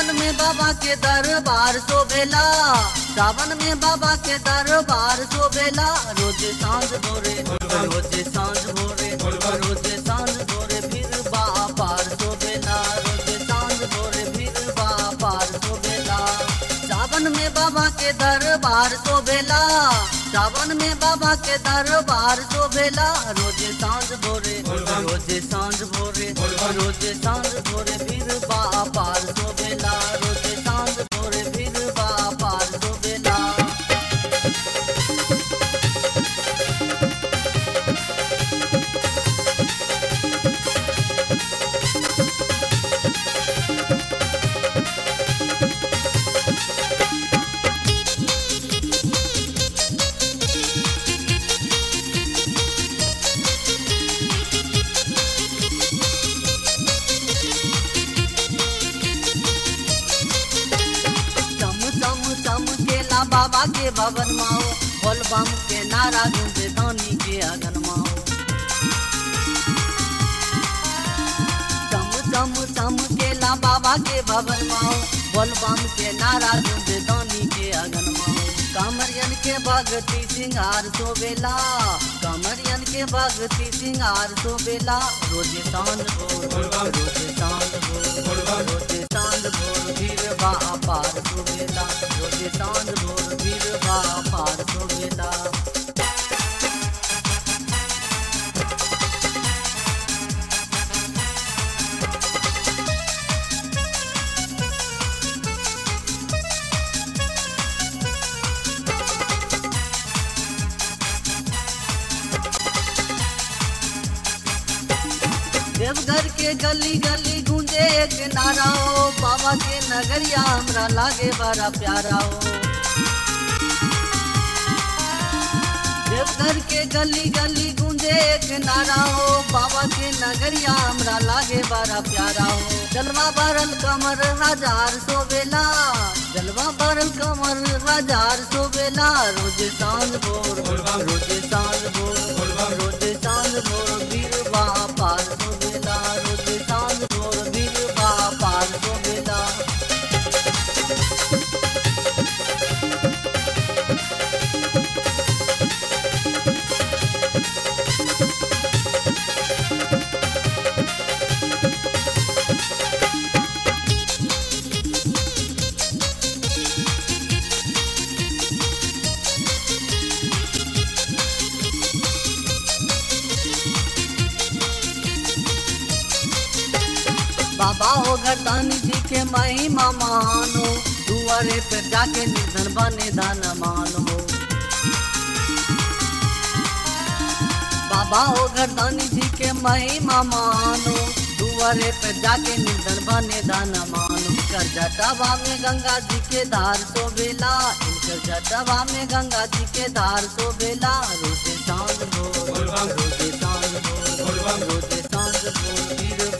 सावन में बाबा के दरबार शोभेला सावन में बाबा के दरबार शोभेला रोज सांझ भोरे रोज सांझ भोरे रोज सांझ भोरे फिर बापार शोभेला रोज सांझ भोरे फिर बापार शोभेला सावन में बाबा के दरबार शोभेला सावन में बाबा के दरबार शोभेला रोज सांझ भोरे रोज सांझ भोरे रोज सांझ भोरे फिर बापार शोभेला रोज सांझ भोरे फिर बापार शोभेला चम चम चम केला बाबा के भवन माओ बोल बम के नारा गूंजे दानी के अगन माओ चम चम चम केला बाबा के भवन माओ बोल बम के नारा गूंजे दानी के अगन माओ कामरियन के भगती सिंगार सोबेला कामरियन के भगती सिंगार सोबेला रोजे सांझ भोर रोजे सांझ भोर रोजे सांझ भोर वीर बा पार सोबेला रोजे सांझ भोर वीर बा पार सोबेला देवघर के गली गली गूंजे एक नारा हो बाबा के नगरिया हमरा लागे बड़ा प्यारा हो देवघर के गली गली गूंजे एक नारा हो बाबा के नगरिया हमरा लागे बड़ा प्यारा हो जलवा भरल कमर हजार सोबेला जलवा भरल कमर हजार सोबेला रोज सांझ भोर रोज सांझ भोर रोज सांझ भोर वीर बा पार सोबेला रोज सांझ भोर वीर बा पार सोबेला बाबा हो घरदानी जी के महिमा महान हो दुआरे पे जाके निर्धन बने दान मान हो बाबा हो घरदानी जी के महिमा महान हो दुआरे पे जाके निर्धन बने दान मान हो कर जटावा में गंगा जी के धार सोबेला इनकर जटावा में गंगा जी के धार सोबेला रोजे सांझ भोर रोजे सांझ भोर रोजे सांझ भोर वीर